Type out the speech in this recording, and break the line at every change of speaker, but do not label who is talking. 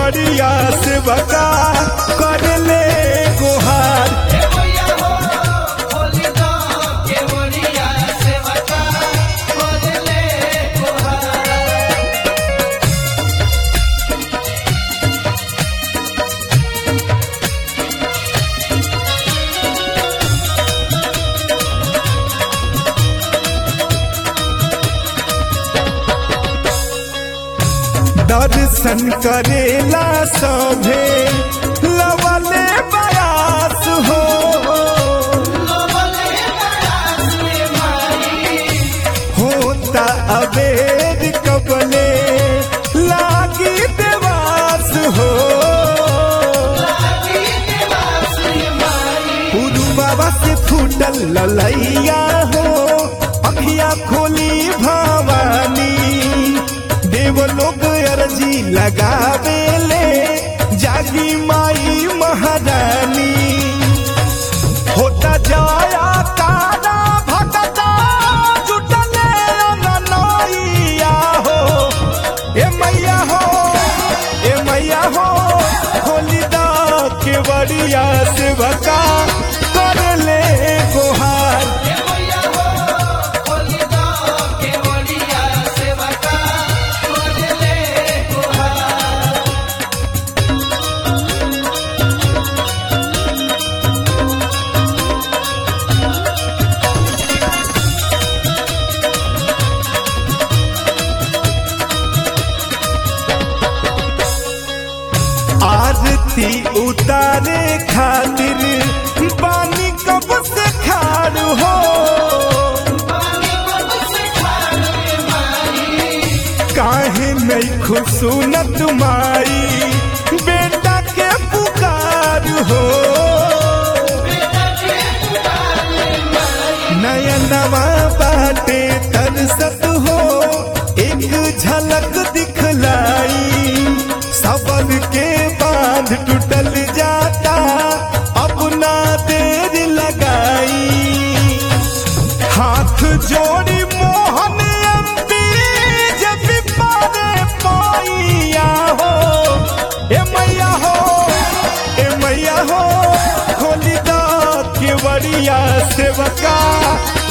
केवड़िया से बका कर ले गुहार दर्शन करेला सभे लवले बयास हो होता अबेद कबले लागी देवास हो उरु बाबा से फूटल ललैया हो अखिया खोली भवानी देव लोग अर्जी लगावेले जागी माई महारानी होता जाया तारा भटका जुटले ननैया हो ए मैया हो ए मैया हो होली दा केवड़िया से बका कर ले गुहार आरती उतारे खातिर पानी कब से खाड़ हो काहे नहीं खुशूनत माई बेटा के पुकार हो नयनवा बाटे तरसत हो एक झलक दिखलाई सबन के बांध टूटल जाता अपना देर लगाई हाथ जोड़ी मोहन अम्बी जब पारे पाइया हो ए मैया हो ए मैया हो खोली दा केवड़िया सेवका